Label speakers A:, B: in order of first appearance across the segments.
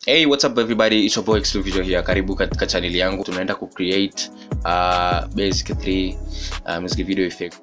A: hey what's up everybody it's your boy Xlu Visual here karibu katika channel yangu tunaenda ku create uh, basic 3 uh, music video effect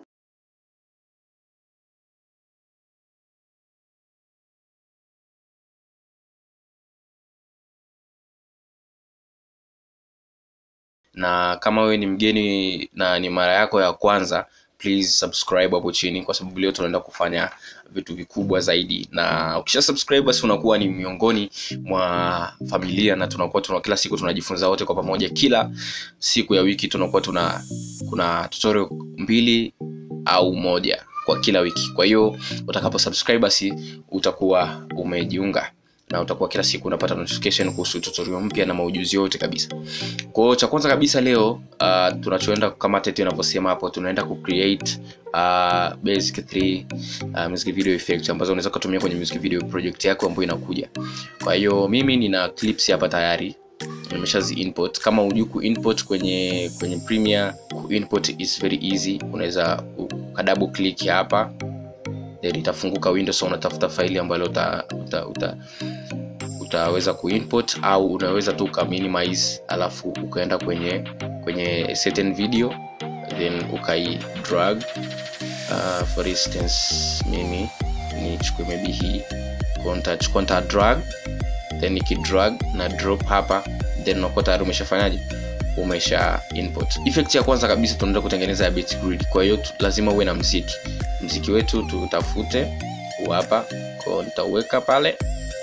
A: na kama wewe ni mgeni na ni mara yako ya kwanza please subscribe hapo chini kwa sababu leo tunaenda kufanya vitu vikubwa zaidi na ukisha subscribe basi unakuwa ni miongoni mwa familia na tunakuwa tuna kila siku tunajifunza wote kwa pamoja kila siku ya wiki tunakuwa tuna kuna tutorial mbili au moja kwa kila wiki kwa hiyo utakapo subscribe basi utakuwa umejiunga na utakuwa kila siku unapata notification kuhusu tutorial mpya na maujuzi yote kabisa kwa hiyo cha kwanza kabisa leo uh, tunachoenda kama tete inavyosema hapo tunaenda ku create uh, basic 3 uh, music video effect ambazo unaweza kutumia kwenye music video project yako ambayo inakuja kwa hiyo mimi nina clips hapa tayari nimeshazi import kama hujui ku import kwenye kwenye Premiere ku import is very easy unaweza ukadouble click hapa then itafunguka window so unatafuta faili ambalo uta, uta, uta utaweza kuimport au unaweza tu uka minimize alafu ukaenda kwenye kwenye certain video then ukai drag uh, for instance mimi nichukue maybe hii kontachukua nita drag then nikidrag na drop hapa then unakuwa tayari umeshafanyaje umesha input effect ya kwanza kabisa tunaenda kutengeneza ya beat grid kwa hiyo lazima uwe na mziki mziki wetu tutafute hapa kwa nitauweka pale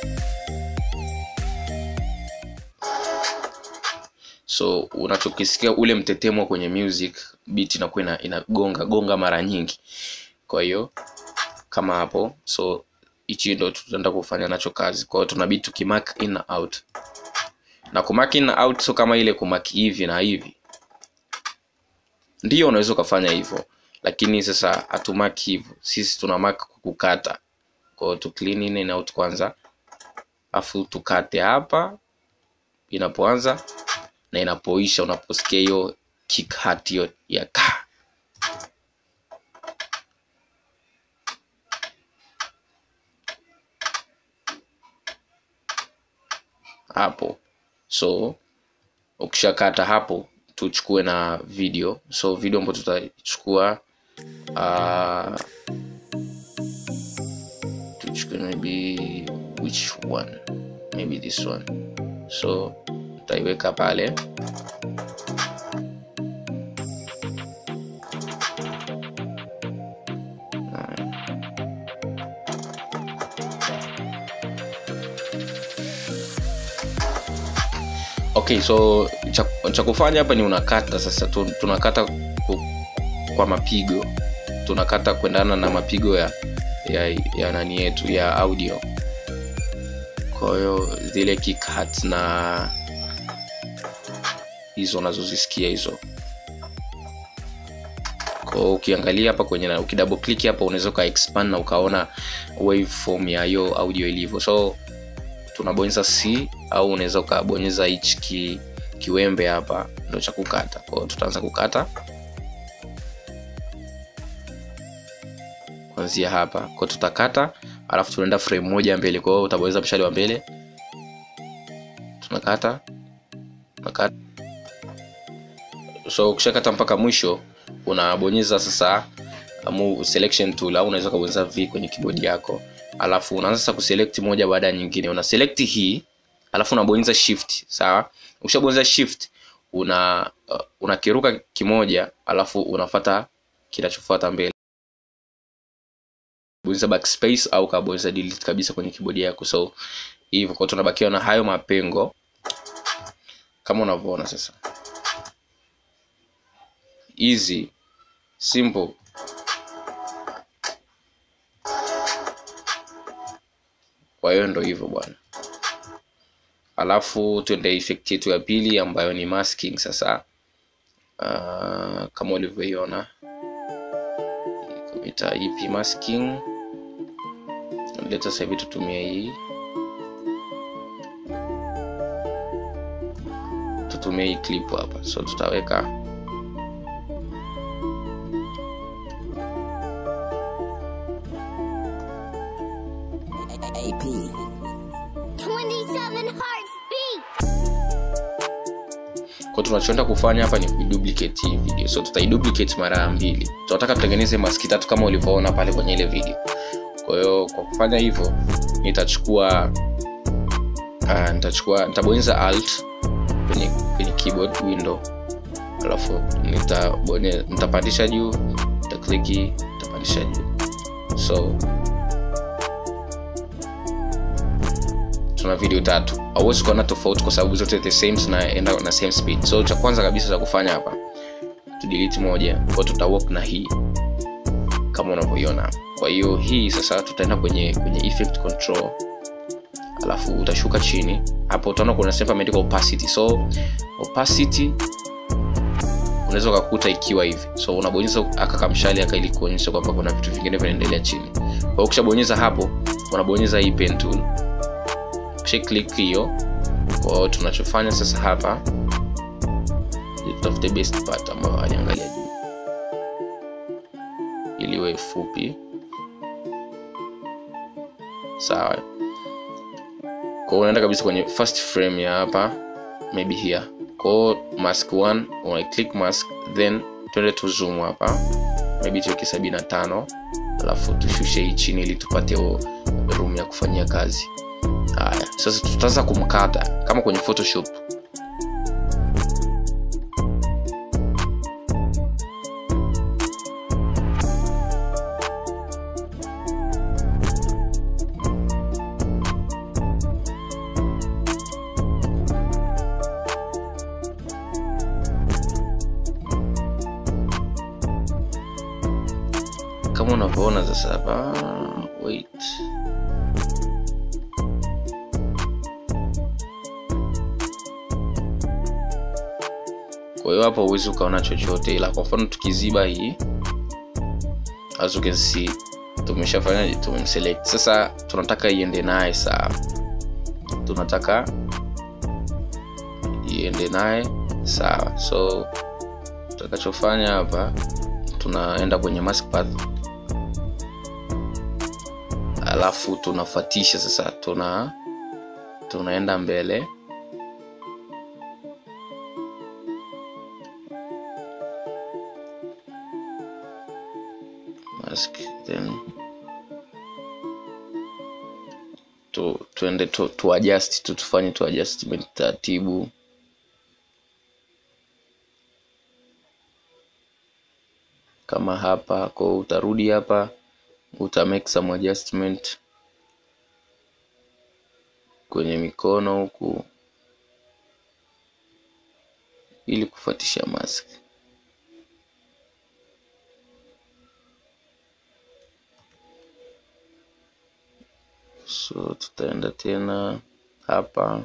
A: so unachokisikia ule mtetemo kwenye music beat inakuwa ina, inagonga gonga mara nyingi kwa hiyo kama hapo so hichi ndo tutaenda kufanya nacho kazi kwa hiyo tunabidi tukimark in na out na kumark in na out so kama ile kumark hivi na hivi ndio unaweza ukafanya hivyo lakini sasa hatumark hivyo sisi tuna mark kukata kwa hiyo tu clean in and out kwanza afu tukate hapa inapoanza na inapoisha unaposikia hiyo kick hat hiyo ya ka hapo so ukishakata hapo tuchukue na video so video ambayo tutachukua uh, tuchukue maybe which one maybe this one so tutaiweka pale okay so cha, cha kufanya hapa ni unakata sasa tunakata kwa mapigo tunakata kuendana na mapigo ya ya, ya nani yetu ya audio kwa hiyo zile kickhat na hizo unazozisikia hizo kwa ukiangalia hapa kwenye ukidouble click hapa unaweza uka expand na ukaona waveform ya hiyo audio ilivyo so tunabonyeza c au unaweza ukabonyeza hichi ki, kiwembe hapa ndo cha kukata kwao tutaanza kukata kuanzia hapa kwao tutakata alafu tunaenda frame moja mbele kwao utabonyeza mshale wa mbele tunakata tunakata so ukishakata mpaka mwisho unabonyeza sasa move selection tool au unaweza kubonyeza v kwenye keyboard yako alafu unaanza sasa kuselect moja baada ya nyingine una select hii alafu unabonyeza shift sawa ukishabonyeza shift una uh, unakiruka kimoja alafu unafata kinachofuata mbele bonyeza backspace au kabonyeza delete kabisa kwenye keyboard yako so hivyo kwa tunabakiwa na hayo mapengo kama unavyoona sasa easy simple kwa hiyo ndo hivyo bwana alafu tuende effect yetu ya pili ambayo ni masking sasa uh, kama ulivyoiona ita ep masking leta sasa hivi tutumie hii tutumie hii clip hapa so tutaweka
B: AP.
C: 27 hearts
A: kwa tunachoenda kufanya hapa ni kuiduplicate hii video so tutaiduplicate mara mbili tunataka tutengeneze maski tatu kama ulivyoona pale kwenye ile video kwa hiyo kwa kufanya hivyo nitachukua uh, nitachukua nitabonyeza alt kwenye, kwenye keyboard window alafu nitabonyeza nitapandisha juu nitakliki nitapandisha juu so tuna video tatu hauwezi kuona tofauti kwa sababu zote the same zinaenda na same speed so cha kwanza kabisa cha kufanya hapa tu delete moja kwa tuta work na hii kama unavyoiona kwa hiyo hii sasa tutaenda kwenye kwenye effect control alafu utashuka chini hapo utaona kuna sehemu imeandikwa opacity so opacity unaweza ukakuta ikiwa hivi so unabonyeza aka kamshali aka ili kuonyesha kwamba kuna vitu vingine vinaendelea chini kwa hiyo ukishabonyeza hapo unabonyeza hii pen tool kisha click hiyo kwa hiyo tunachofanya sasa hapa tutafute best part ambayo aliangalia juu ili iwe fupi sawa kwao unaenda kabisa kwenye first frame ya hapa maybe here kwao mask 1 una click mask then twende tu zoom hapa maybe tuweke sabini na tano alafu tushushe hii chini ili tupate room ya kufanyia kazi haya sasa tutaanza kumkata kama kwenye photoshop kama unavyoona sasa hapa wait kwa hiyo hapa huwezi ukaona chochote ila kwa mfano tukiziba hii as you can see tumeshafanya tumemselect sasa tunataka iende naye sawa tunataka iende naye sawa so tutakachofanya hapa tunaenda kwenye mask path alafu tunafuatisha sasa tuna tunaenda mbele mask then tu tuende tu, tu adjust tu tufanye tu adjustment taratibu kama hapa ko utarudi hapa uta make some adjustment kwenye mikono huku ili kufuatisha mask so tutaenda tena hapa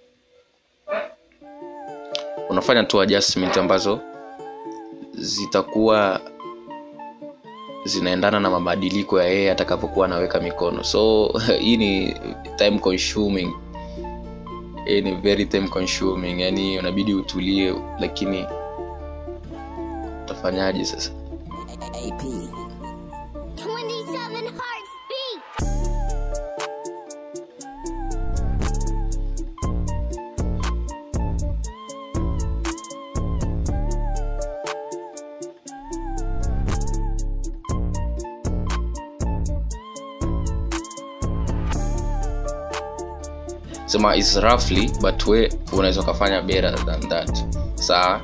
A: unafanya tu adjustment ambazo zitakuwa zinaendana na mabadiliko ya yeye atakapokuwa anaweka mikono so hii ni time consuming hii ni very time consuming yani unabidi utulie lakini utafanyaje sasa
B: AP.
C: 27 hearts beat.
A: sema is roughly but we unaweza ukafanya better than that sawa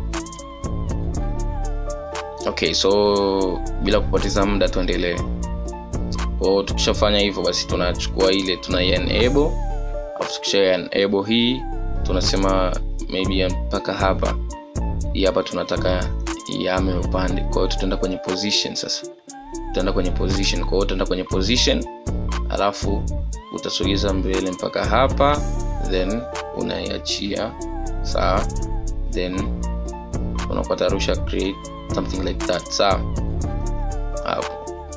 A: okay so bila kupoteza muda tuendelee kwao tukishafanya hivyo basi tunachukua ile tuna enable alafu tukisha enable hii tunasema maybe mpaka hapa hii hapa tunataka iame upande kwa hiyo tutaenda kwenye position sasa tutaenda kwenye position kwa hiyo utaenda kwenye position alafu utasogeza mbele mpaka hapa then unaiachia sawa then unapata rusha create something like that sawa hapo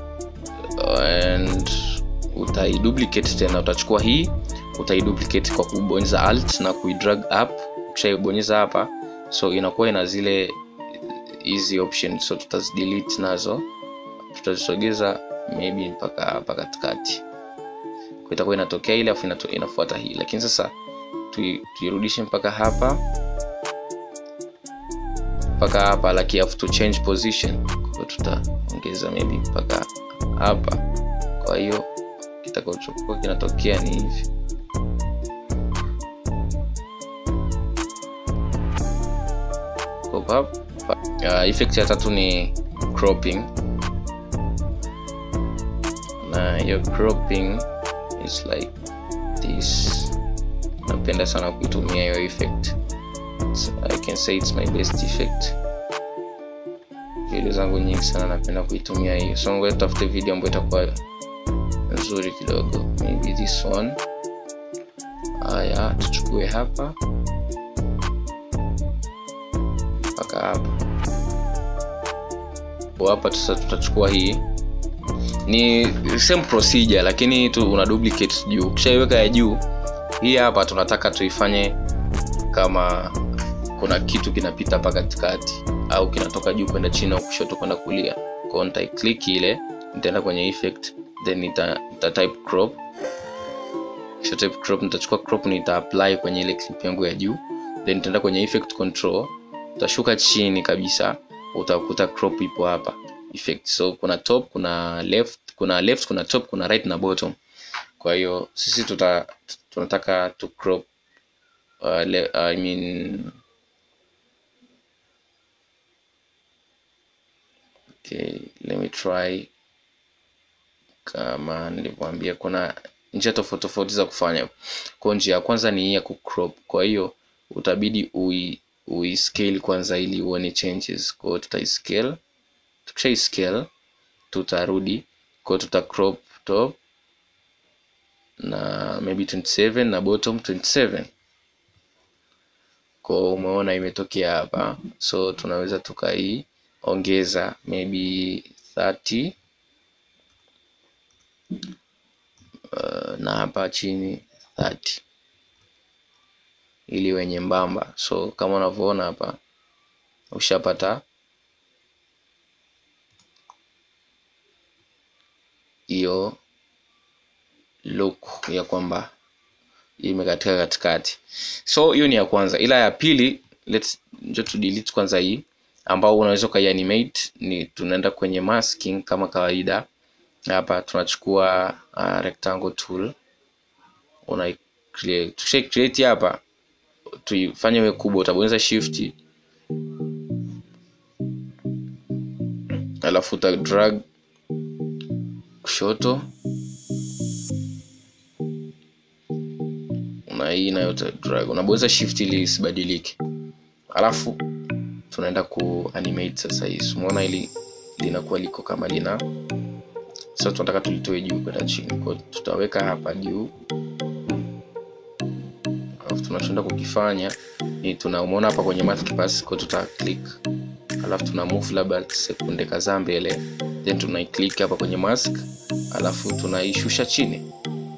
A: and utaiduplicate tena utachukua hii utaiduplicate kwa kubonyeza alt na kuidrag up ukishaibonyeza hapa so inakuwa ina zile hizi options so tutazidelete nazo tutazisogeza maybe mpaka hapa katikati kwa itakuwa inatokea ile afu inato- inafuata hii lakini sasa tui- tuirudishe mpaka hapa mpaka hapa like you have to change position kwa tutaongeza maybe mpaka hapa kwa hiyo kitakachokuwa kinatokea ni hivi Pop up. Uh, effect ya tatu ni cropping na hiyo cropping is like this napenda sana kuitumia hiyo effect so i can say it's my best effect video zangu nyingi sana napenda kuitumia hiyo so ngoja tutafute video ambayo itakuwa nzuri kidogo maybe this one haya tuchukue hapa mpaka hapa Kwa hapa sasa tutachukua hii ni same procedure lakini tu una duplicate juu ukishaiweka ya juu hii hapa tunataka tuifanye kama kuna kitu kinapita hapa katikati au kinatoka juu kwenda chini au kushoto kwenda kulia kwao nitaiclick ile nitaenda kwenye effect then nita, nita type crop kisha type crop nitachukua crop nita apply kwenye ile clip yangu ya juu then nitaenda kwenye effect control utashuka chini kabisa utakuta crop ipo hapa effect so kuna top kuna left kuna left kuna top kuna right na bottom kwa hiyo sisi tuta tunataka tu crop uh, le, I mean okay let me try kama nilivyoambia kuna njia tofauti tofauti za kufanya kwa njia ya kwanza ni hii ya kucrop kwa hiyo utabidi ui, ui scale kwanza ili uone changes kwa hiyo tutaiscale tukishai scale tutarudi kwa hiyo tuta crop top na maybe 27 na bottom 27 kwa umeona imetokea hapa so tunaweza tukaiongeza maybe 30 uh, na hapa chini 30 ili iwe nyembamba so kama unavyoona hapa ushapata hiyo look ya kwamba imekatika katikati so hiyo ni ya kwanza ila ya pili let's njo tu delete kwanza hii ambao unaweza ukaianimate ni tunaenda kwenye masking kama kawaida hapa tunachukua uh, rectangle tool una create tukisha create hapa tuifanye iwe kubwa utabonyeza shift alafu uta drag kushoto na hii nayo uta drag unabonyeza shift ili isibadilike alafu tunaenda ku animate sasa hii umeona ili linakuwa liko kama lina sasa tunataka tulitoe juu kwenda chini kwa tutaweka hapa juu alafu tunachoenda kukifanya ni tuna umeona hapa kwenye mask pass kwa tuta click alafu tuna move labda sekunde kadhaa mbele then tuna click hapa kwenye mask alafu tunaishusha chini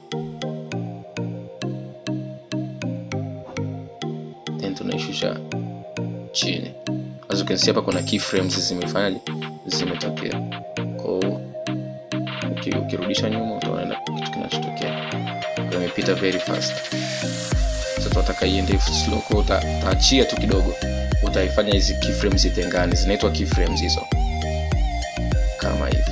A: then tunaishusha chini as you can see hapa kuna keyframes zimefanyaje zimetokea kwao ukirudisha nyuma utaona kitu kinachotokea kwa imepita very fast sasa tunataka iende slow kwa utaachia tu kidogo utaifanya hizi keyframes zitengane zinaitwa keyframes hizo kama hivi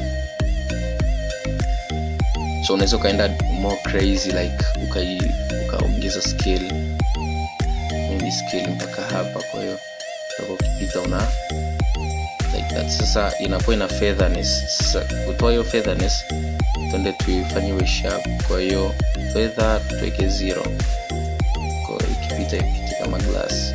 A: so unaweza ukaenda more crazy like ukai ukaongeza scale maybe scale mpaka hapa kwa hiyo utakuwa ukipita una like that sasa inakuwa ina featherness sasa kutoa hiyo featherness tuende tuifanyiwe sharp kwa hiyo feather tuweke zero kwa hiyo ikipita ipite kama glass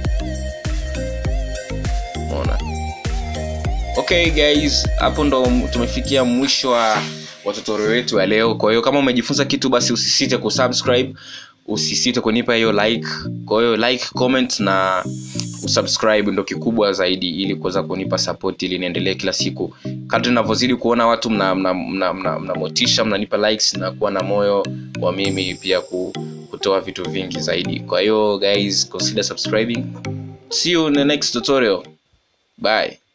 A: umeona okay guys hapo ndo tumefikia mwisho wa wa tutorial wetu ya leo kwa hiyo kama umejifunza kitu basi usisite kusubscribe usisite kunipa hiyo like kwa hiyo like comment na usubscribe ndo kikubwa zaidi ili kuweza kunipa support ili niendelee kila siku kadri navyozidi kuona watu mna, mna, mna, mna, mna motisha mnanipa likes na kuwa na moyo wa mimi pia ku, kutoa vitu vingi zaidi kwa hiyo guys consider subscribing see you in the next tutorial bye